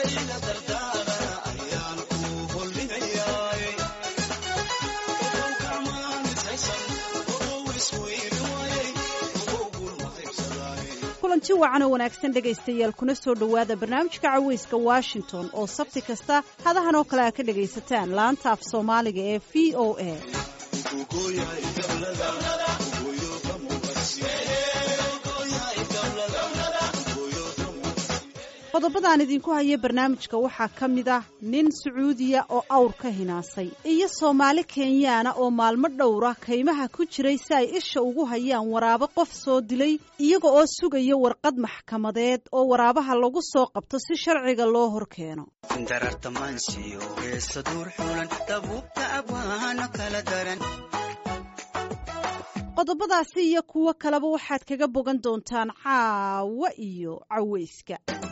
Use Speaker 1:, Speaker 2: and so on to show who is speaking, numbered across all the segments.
Speaker 1: kulanti wacan oo wanaagsan dhegaystayaal kuna soo dhowaada barnaamijka caweyska washington oo sabti kasta hadahan oo kale aa ka dhagaysataan laanta af soomaaliga ee v o a qodobadaan idinku haya barnaamijka waxaa ka mid ah nin sacuudiya oo awr ka hinaasay iyo soomaali kenyaana oo maalmo dhowra kaymaha ku jiray si ay isha ugu hayaan waraabo qof soo dilay iyaga oo sugaya warqad maxkamadeed oo waraabaha lagu soo qabto si sharciga loo hor keeno qodobadaasi iyo kuwo kaleba waxaad kaga bogan doontaan caawa iyo caweyska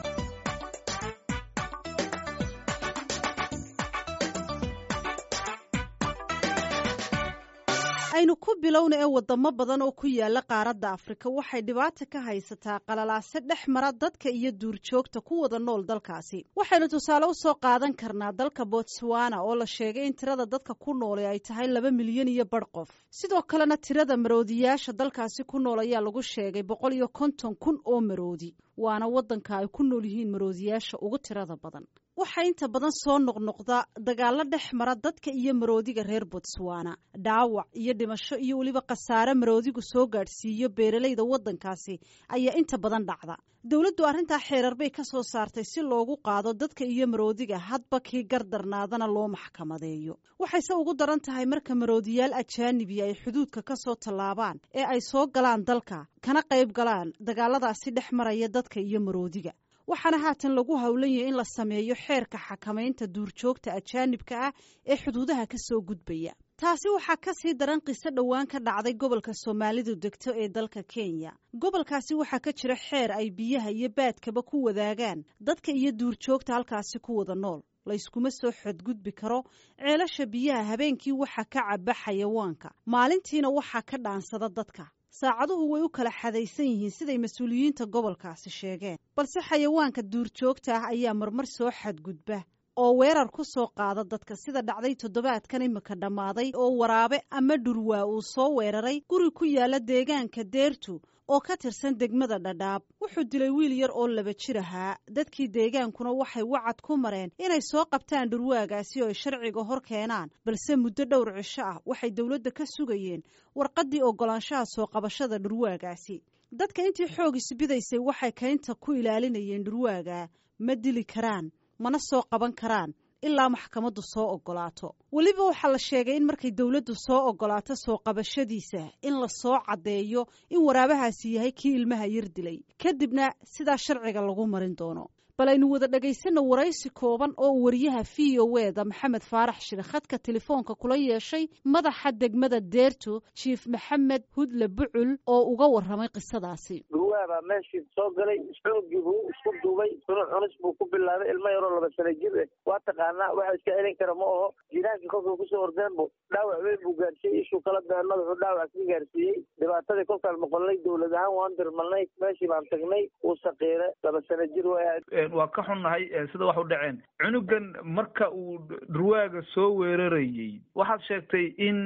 Speaker 1: aynu ku bilowna ee wadamo badan oo ku yaala qaaradda afrika waxay dhibaata ka haysataa qalalaase dhex mara dadka iyo duurjoogta ku wada nool dalkaasi waxaynu tusaale usoo qaadan karnaa dalka botswana oo la sheegay in tirada dadka ku noole ay tahay laba milyan iyo badh qof sidoo kalena tirada maroodiyaasha dalkaasi ku nool ayaa lagu sheegay boqol iyo konton kun oo maroodi waana waddanka ay ku nool yihiin maroodiyaasha ugu tirada badan waxaa inta badan soo noqnoqda dagaalo dhex mara dadka iyo maroodiga reer botswana dhaawac iyo dhimasho iyo weliba khasaare maroodigu soo gaadhsiiyo beeralayda waddankaasi ayaa inta badan dhacda dowladdu arrintaa xeerar bay ka soo saartay si loogu qaado dadka iyo maroodiga hadba kii gardarnaadana loo maxkamadeeyo waxayse ugu daran tahay marka maroodiyaal ajaanibi ay xuduudka ka soo tallaabaan ee ay soo galaan dalka kana qayb galaan dagaaladaasi dhex maraya dadka iyo maroodiga waxaana haatan lagu howlan yahay in la sameeyo xeerka xakamaynta duurjoogta ajaanibka ah ee xuduudaha ka soo gudbaya taasi waxaa ka sii daran qiso dhowaan ka dhacday gobolka soomaalidu degto ee dalka kenya gobolkaasi waxaa ka jira xeer ay biyaha iyo baadkaba ku wadaagaan dadka iyo duurjoogta halkaasi ku wada nool layskuma soo xadgudbi karo ceelasha biyaha habeenkii waxaa ka caba xayawaanka maalintiina waxaa ka dhaansada dadka saacaduhu way u kala xadaysan yihiin siday mas-uuliyiinta gobolkaasi sheegeen balse xayawaanka duurjoogta ah ayaa marmar soo xadgudba oo weerar ku soo qaada dadka sida dhacday toddobaadkan imika dhammaaday oo waraabe ama dhurwaa uu soo weeraray guri ku yaala deegaanka deertu oo ka tirsan degmada dhadhaab wuxuu dilay wiil yar oo laba jir ahaa dadkii deegaankuna waxay wacad ku mareen inay soo qabtaan dhurwaagaasi oo ay sharciga hor keenaan balse muddo dhowr cisho ah waxay dowladda ka sugayeen warqaddii oggolaanshaha soo qabashada dhurwaagaasi dadka intii xoog isbidaysay waxay kaynta ku ilaalinayeen dhurwaaga ma dili karaan mana soo qaban karaan ilaa maxkamaddu soo oggolaato weliba waxaa la sheegay in markay dowladdu soo oggolaato soo qabashadiisa in la soo caddeeyo in waraabahaasi yahay kii ilmaha yar dilay kadibna sidaa sharciga lagu marin doono bal aynu wada dhegaysanno waraysi kooban oo wariyaha v o eda maxamed faarax shire khadka telefoonka kula yeeshay madaxa degmada deerto jiif maxamed hudle bucul oo uga warramay qisadaasi
Speaker 2: dhurwaabaa meeshii soo galay xoogii buu isku duubay sunu cunis buu ku bilaabay ilmo yaroo laba sana jir eh waa taqaanaa waxa iska celin kara ma aho jiraankii kolkuu kusoo ordeen bu dhaawac weyn buu gaarsiiyey ishuu kala been madaxuu dhaawac ka gaarsiiyey dhibaatadii kolkaan noqonnay dowlad ahaan waan dirmalnay meeshii baan tagnay wuu saqiire laba sana jir waa
Speaker 3: waa ka xunnahay sida wax u dhaceen cunugan marka uu dhurwaaga soo weerarayey waxaad sheegtay in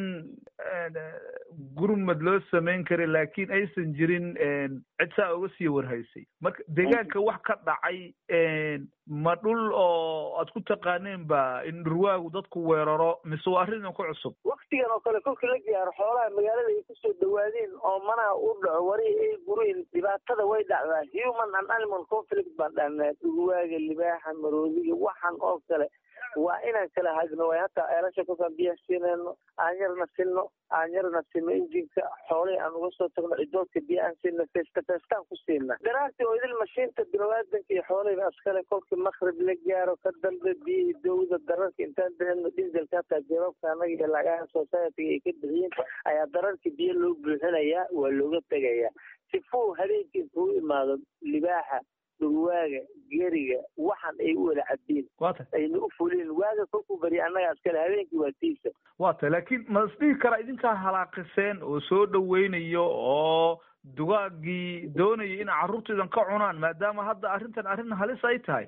Speaker 3: gurmad loo samayn kara laakiin aysan jirin cid saa uga sii warhaysay marka deegaanka wax ka dhacay ma dhul oo aad ku taqaaneen ba in dhurwaagu dadku weeraro mise waa arrin ku cusub
Speaker 2: waktigan oo kale kolkii la gaaro xoolaha magaalada ay kusoo dhawaadeen oo manaha u dhaco warihi ay guriin dhibaatada way dhacdaa human and animal conflict baan dhahnaa dhurwaaga libaaxa maroodiga waxan oo kale waa inaan kala hagno way hataa eelasha kolkaan biyaha siinayno aan yarna sinno aan yarna sino injinka xoolihii aan uga soo tagno cidoodka biya aan siino feesta feestaan ku siina daraartii oo idil mashiinta biniaadanka iyo xoolihiiba askale kolkii makrib la gaaro ka dambe biyihii dowda dararka intaan bixino diselka hataa jawaabka anaga iyo lagaha society ay ka bixiyeen ayaa dararkii biyo loo buuxinayaa waa looga tegayaa sifuu habeenkii intuu imaado libaaxa dhurwaaga geriga waxan ay u wada cabdiin
Speaker 3: wata
Speaker 2: ayna u fulin waaga kolkuu bariya annaga askale habeenkii waa tiisa
Speaker 3: waa ta laakiin ma isdhihi karaa idinkaa halaaqiseen oo soo dhaweynayo oo dugaagii doonaya in carruurtaidan ka cunaan maadaama hadda arrintan arrin halis ay tahay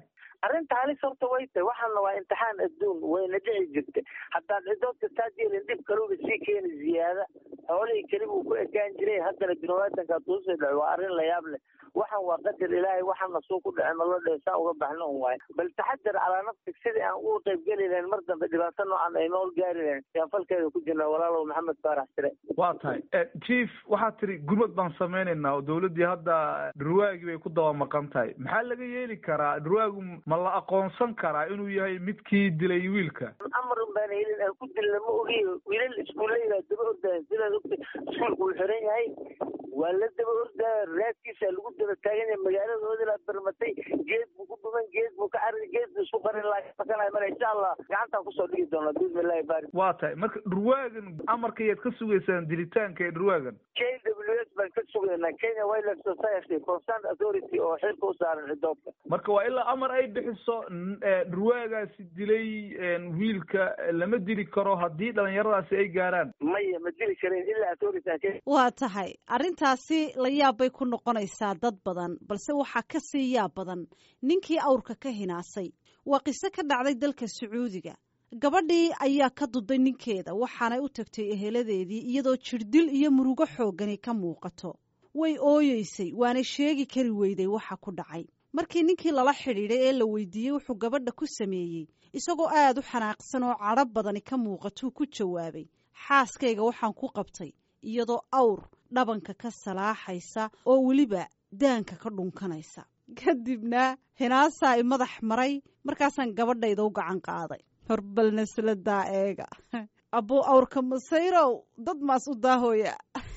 Speaker 2: arrinta halis horta way tahay waxaana waa imtixaan adduun wayna dhici jirtay haddaan cidood kastaa jeelin dhib kaluba sii keeni ziyaada xoolihii keliba uu ku ekaan jiray haddana binawaatanka tuusii dhaco waa arrin la yaab leh waxaan waa qadar ilaahay waxaana suu ku dhace naloo dhe saa uga baxno un waayo bal taxadar calaa nafsig sidii aan ugu qayb geli lahayn mar dambe dhibaato noocan ay nool gaari lahayn yaan falkeeda ku jirnaa walaalow maxamed faarax sire
Speaker 3: waa tahay chief waxaad tiri gurmad baan samaynaynaa oo dawladdii hadda dhurwaagii bay ku daba maqan tahay maxaa laga yeeli karaa dhurwaagu ma la aqoonsan karaa inuu yahay midkii dilay wiilka
Speaker 2: amar un baan helin aan ku dilna ma ogiyo wiilal iskuulleydaa daba ordayan sidaad ogta iskuulka uu xiran yahay waa la daba ordaya raadkiisa lagu daba taagan yahay magaaladooda la barmatay geed buu ku dhuman geed buu ka cari geed buu isku qarin laakanayo mara insha allah gacantaan kusoo dhigi doona bismillahi baari
Speaker 3: waa tahay marka dhurwaagan amarka yaad ka sugaysaan dilitaanka ee dhurwaagan
Speaker 2: k w s baan ka sugaynaa kenya wildlife society concerned authority oo xilka u saaran cidoobka
Speaker 3: marka waa ilaa amar ay bixiso dhurwaagaasi dilay wiilka lama dili karo haddii dhalinyaradaasi ay gaaraan
Speaker 2: maya ma dili karin ilaa authority
Speaker 1: waa tahay arrintaasi la yaab bay ku noqonaysaa dad badan balse waxaa ka sii yaab badan ninkii awrka ka hinaasay waa qiso ka dhacday dalka sacuudiga gabadhii ayaa ka duday ninkeeda waxaanay u tagtay eheladeedii iyadoo jirdil iyo murugo xooggani ka muuqato way ooyeysay waana sheegi kari weyday waxa ku dhacay markii ninkii lala xidhiidhay ee la weydiiyey wuxuu gabadha ku sameeyey isagoo aad u xanaaqsan oo cadho badani ka muuqatuu ku jawaabay xaaskayga waxaan ku qabtay iyadoo awr dhabanka ka salaaxaysa oo weliba daanka ka dhunkanaysa kadibna hinaasaa i madax maray markaasaan gabadhayda u gacan qaaday horbal nasladaa eega abbuu awrka masayrow dad maas u daahooya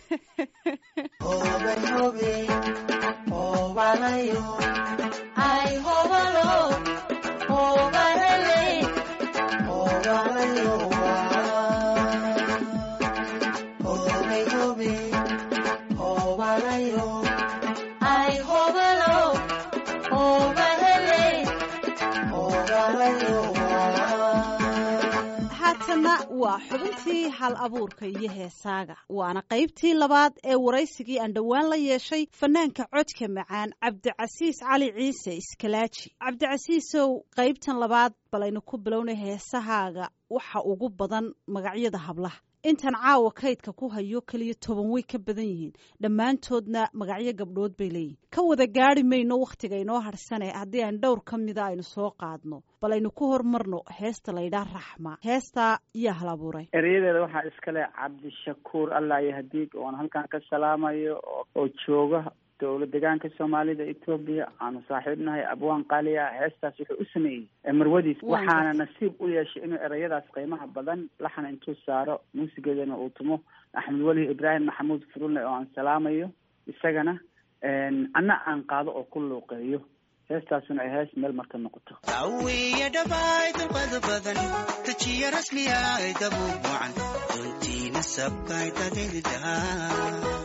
Speaker 1: waa xubintii hal abuurka iyo heesaaga waana qaybtii labaad ee waraysigii aan dhowaan la yeeshay fanaanka codka macaan cabdicasiis cali ciise iskalaaji cabdicasiisow qaybtan labaad balaynu ku bilownay heesahaaga waxa ugu badan magacyada hablaha intan caawa kaydka ku hayo keliya toban way ka badan yihiin dhammaantoodna magacyo gabdhood bay leeyihin ka wada gaari mayno wakhtiga inoo harsane haddii aan dhowr ka mida aynu soo qaadno bal aynu ku hormarno heesta laydhaa raxma heestaa yaa hal abuuray
Speaker 4: erayadeeda waxaa iskale cabdishakuur allah iyo hadiig oon halkan ka salaamayo oo jooga dowlad deegaanka soomaalida etoobiya aanu saaxiibnahay abwaan qaali ah heestaas wuxuu u sameeyey marwadiis waxaana nasiib u yeeshay inuu erayadaas qiimaha badan laxan intuu saaro muusigeedana uu tumo axmed weli ibraahim maxamuud furule oo aan salaamayo isagana anna aan qaado oo ku luuqeeyo heestaasuna ay hees meel marka noqoto
Speaker 5: awiya dhabaay dulqada badan dajiya rasmiya ay dabuubucan runtiina sabkay dadaydaa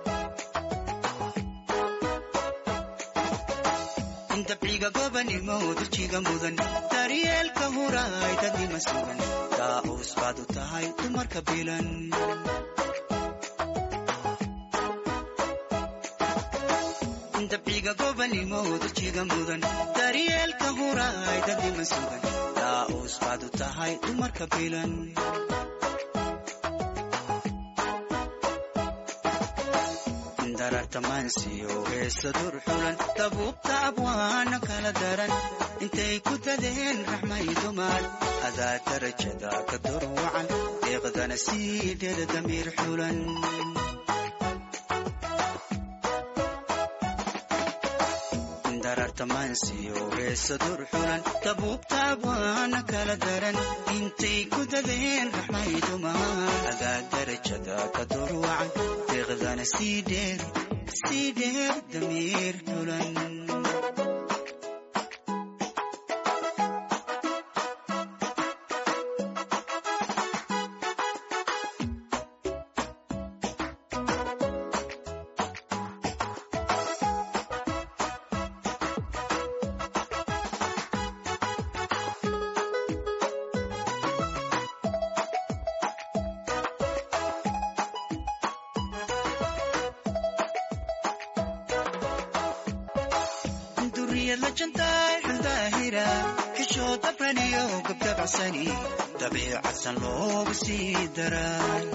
Speaker 5: dabciga gobanimo durjiga mudan daryeelka huraay dadnima sugan daa-uus baad u tahay dumarka bilan dabciga gobanimo durjiga mudan daryeelka huraay dadnima sugan daa-uus baad u tahay dumarka bilan darartamansiyo heesa dur xulan dabuubta abwaana kala daran intay ku dadeen raxmay dumar adaa darajada ka dur wacan deeqdana sii dheeda damiir xulan darartamansiyo heesa dur xulan dabuubta abwaana kala daran intay ku dadeen raxmay dumar adaa darajada ka dur wacan deeqdana sii dheer sii dheer damiir xulan duriyad la jantaay daahira xishoo dabraniyo gabdabacsani dabiicadsan loogu sii daray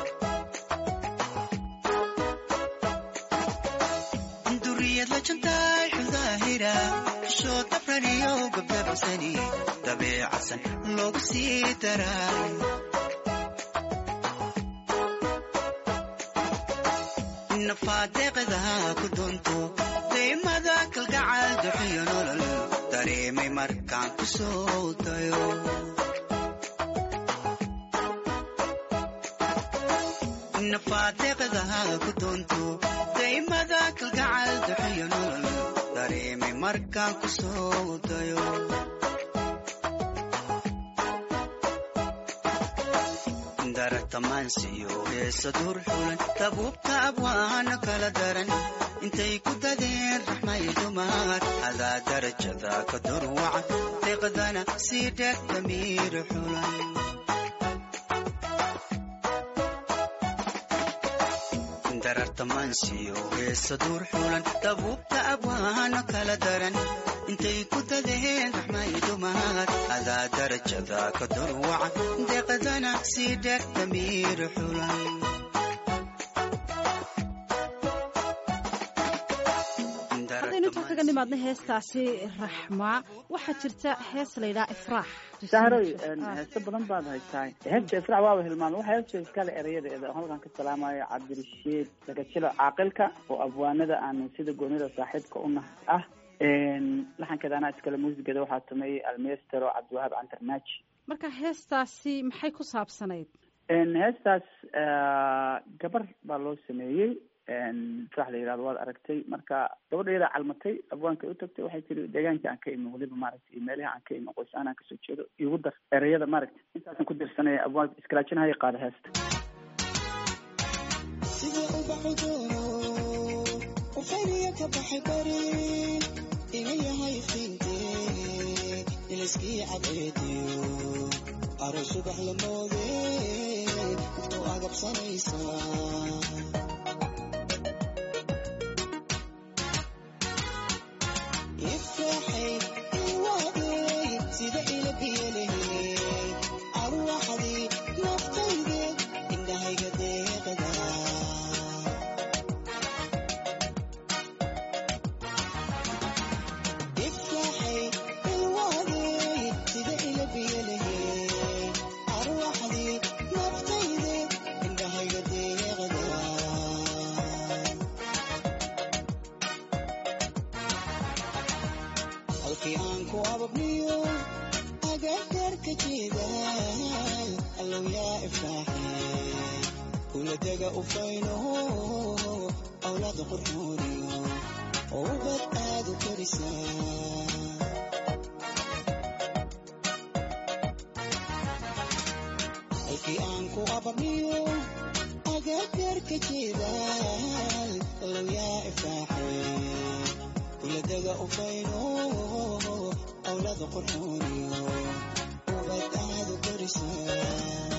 Speaker 5: duriyad la jantaay xuldaahira xishoo dabraniyo gabdabacsani dabiicadsan loogu sii daray nafaadeeqda ku dunto daymada kalgacal duxiyo nolol dareemay markaan ku soo dayo nafaadeeqda ku dunto daymada kalgacal duxiyo nolol dareemay markaan ku soo dayo daragtamaansiyo heesa dur xulan dabuubta abwaana kala daran intay ku dadeen raxmay dumar adaa darajada ka durwacan deeqdana sii dheeg damiir xulan darartamaansiyo heesa dur xulan dabuubta abwaana kala daran intay ku dadeen raxmay dumar adaa darajada ka durwacan deeqdana sii dheeg damiir xulan
Speaker 1: haddaynu intaa kaga nimaadna heestaasi raxmaa waxaa jirta hees laydhaha ifraax
Speaker 4: sahroy heeso badan baad haysaa heesta ifraax waaba hilmaamay waxaa heesta iskale erayadeeda oo halkan ka salaamayo cabdirashiid sagajilo caaqilka oo abwaanada aanu sida goonida saaxiibka u nahay ah laxankeeda anaa iskale muusigeeda waxaa tumeeyey almestero cabdiwahaab cantarnaaji
Speaker 1: marka heestaasi maxay ku saabsanayd
Speaker 4: heestaas gabar baa loo sameeyey sax la yidhahdo waad aragtay marka gabadha iyadaa calmatay abwaanka u tagtay waxay tiri deegaankii aan ka imi weliba maaragtay iyo meelihii aan ka imi qoys aan aan kasoo jeedo igu dar ereyada maaragtay intaasan ku dirsanaya abwaanka iskalaajinahaya qaada heesta
Speaker 6: sida ubaxu doono ufayniya ka baxay bari ina yahay fiintee ilaskii cadceediyo aro subax la moode intuu agabsanaysaa ifraxay ilwaadey sida ila biyalehey arwaxdii naftayde indhahayga deeqada ifraxay ilwaadey sida ila biyalehey arwaxdii naftayde indhahayga deeqada halkii aan ku ababniyo agagarka jeedaal allow yaa ifraaxe kula dega ufayno awlaada qurxooniyo oo ubad aad u korisaa halkii aan ku ababniyo agagarka jeedaal allow yaa ifraaxe kuladega ufayno awlaada qurxooniyo ubad aad u korisaa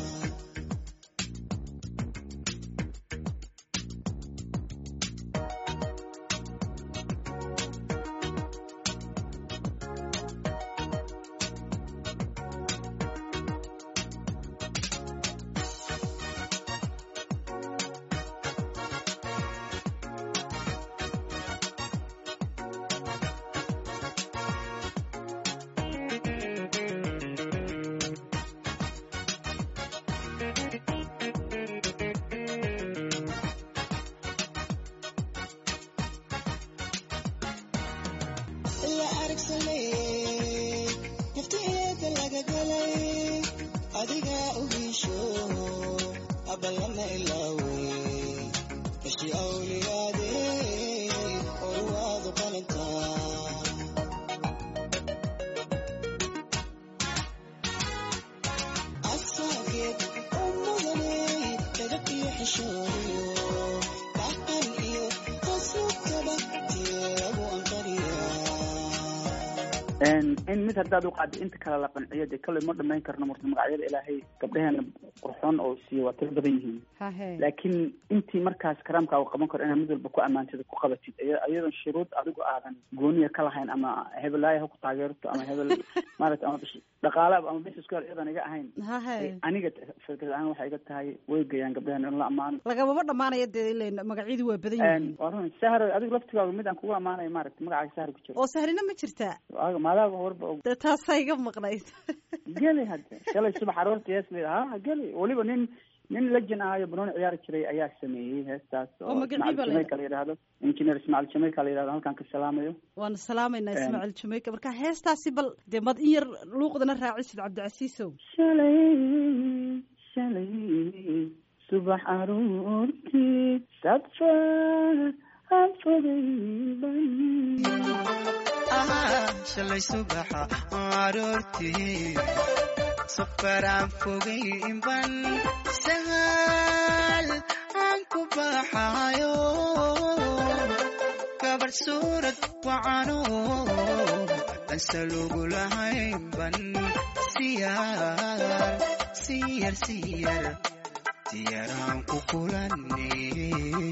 Speaker 6: la aragsanay naftiyeeda laga galay adigaa ugiisho abalama ilaawey kashi awliyaade oruwaadu qalantaa asaageed u mudanay edab iyo xishooniyo dhaqan iyo qasubtaba tilagu anqariyaa
Speaker 4: in mid haddaad u qaadi inta kale la qanciyo dee kale ma dhamayn karno marka magacyada ilaahay gabdhaheena qurxoon oo siiyo waa tiro badan yihiin
Speaker 1: hahe
Speaker 4: laakiin intii markaas karaamka uu qaban karo inaad mid walba ku ammaantid ku qabatid iya- iyadoon shuruud adigu aadan gooniya ka lahayn ama hebelaaya ha ku taageerto ama hebel maarata ama bish- dhaqaale ama business girl iyadoon iga ahayn
Speaker 1: hahe
Speaker 4: aniga fikrad ahaan waxay iga tahay way gayaan gabdhahan in la ammaano
Speaker 1: lagamaba dhammaanaya dee ilen magacyadu waa badan yihiin
Speaker 4: waa run sahar adigu laftigaaga mid aan kugu ammaanayo maaragta magacaaga sahar ku jiro
Speaker 1: oo sahlina ma jirtaa
Speaker 4: Waaga- maadaaba warba og
Speaker 1: dee taasaa iga maqnayd
Speaker 4: geli hadda shalay subax aroortii hees la ha geli weliba nin nin legend ahayo banooni ciyaari jiray ayaa sameeyey heestaas
Speaker 1: Oo magacii baa la
Speaker 4: jamaica la yidhaahdo engineer ismaciil jamaica la yidhahdo halkaan ka salaamayo
Speaker 1: waanu salaamaynaa
Speaker 4: Em.
Speaker 1: ismaaciil jamaica marka heestaasi bal dee mad in yar luuqdana raacisid cabdicasiisow
Speaker 4: shalay shalay subax aroortii safar aan fogayban
Speaker 5: Ah, shalay subaxa aroortii safaraan fogaynban sahal aan ku baxayo gabar suurad wacano anse lugu lahaynban siyar siyar siyar diyaraan ku kulanay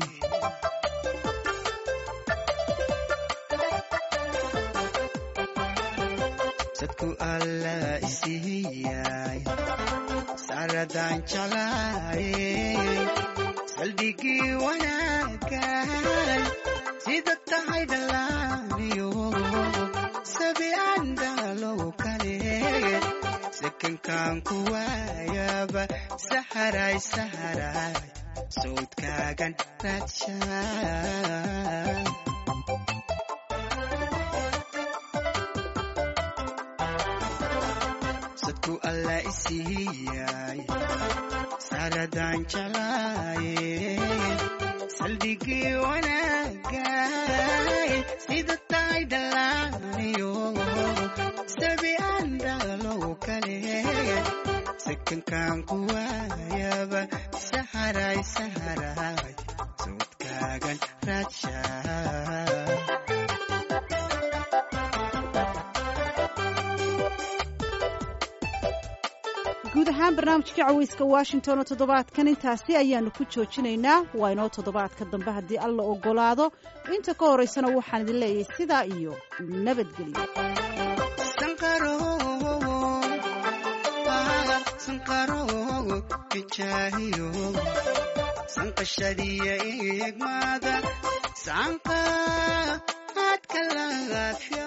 Speaker 5: sadku alla isiiyay saradaan jalaayay saldhigii wanaagan sida tahay dhalaaniyo sabi aan dhalow kale sekankaan ku waayaba saharay saharay sawdkaagan raadshaa sadku alla isiiyay saradaan jalaaye saldhigii wanaagay sida tahay dhalaaniyo sabi aan dhalow kale sekankaan ku waayaba saharay saharay sawdkaagan raadshaa
Speaker 1: guud ahaan barnaamijkii caweyska washington oo toddobaadkan intaasi ayaanu ku joojinaynaa waa inoo toddobaadka dambe haddii alla ogolaado inta ka horeysana waxaan idin leeyahay sidaa iyo nabadgelyo
Speaker 5: sanqaro ah, sanqaro kijaahiyo sanqashadiya eegmaada sanqa aadka laafya